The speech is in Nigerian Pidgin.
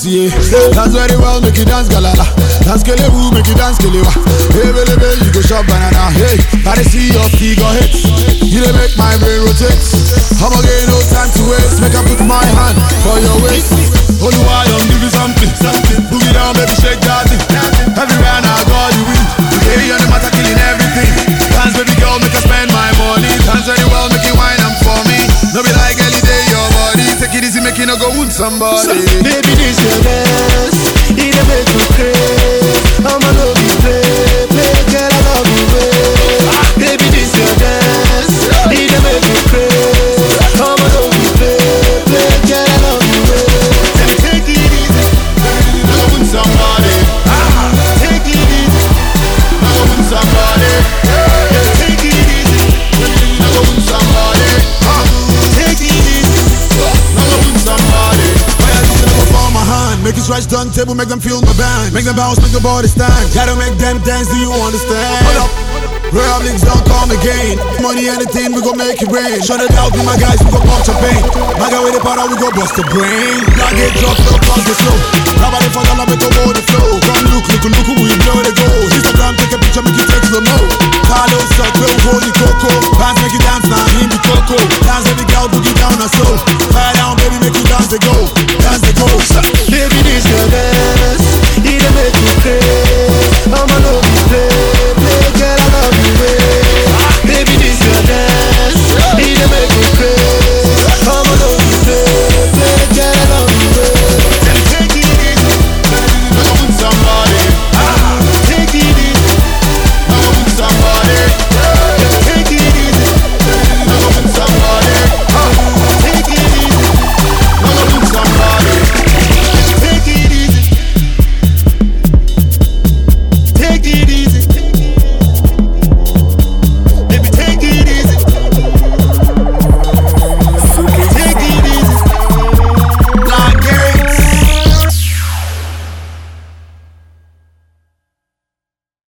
yeah. Dance very well, make you dance galala. Dance kelebu, make you dance kelewa. Hey, baby, baby, you go shop banana. Hey, I dey see your figure hits. You dey make my brain rotate. I'ma get no time to waste. Make I put my hand for your waist. Only why I'm give you something, something. Boogie down, baby, shake that thing. Everywhere now, God, you win. Today on the matter, killing everything. Dance, baby girl, make I spend my money. Dance very well, make it wine and for me. No be like any day, your body. Take it easy, make it no go wound somebody. Baby, this your dance. It a make you crazy. I'ma love you, play, play, girl, I love you, way. Baby, this your dance. It a make you crazy. I'ma love you, play, play, girl, I love you, way. Take it easy, No go wound somebody. take it easy, No go wound somebody. take it easy, No go wound somebody. take it easy. No go wound somebody. Why I just never fall my hand? Make it stretch turntable, make them feel my band. Make them bounce, make the body stand. Gotta make them dance, do you understand? Hold up. Real links don't come again. Money, anything, we gon' make it rain. Shut it out, be my guys, we gon' pump champagne. My guy with the powder, we gon' bust the brain. Blood get dropped, slow, pause the slow. Nobody for the make the body flow. Come look, look, look, we blow the go. Instagram, take a picture, make it take slow mo. Carlos, suck, real holy coco. Dance, make it dance, now, him the coco. Dance, every girl, boogie down her soul.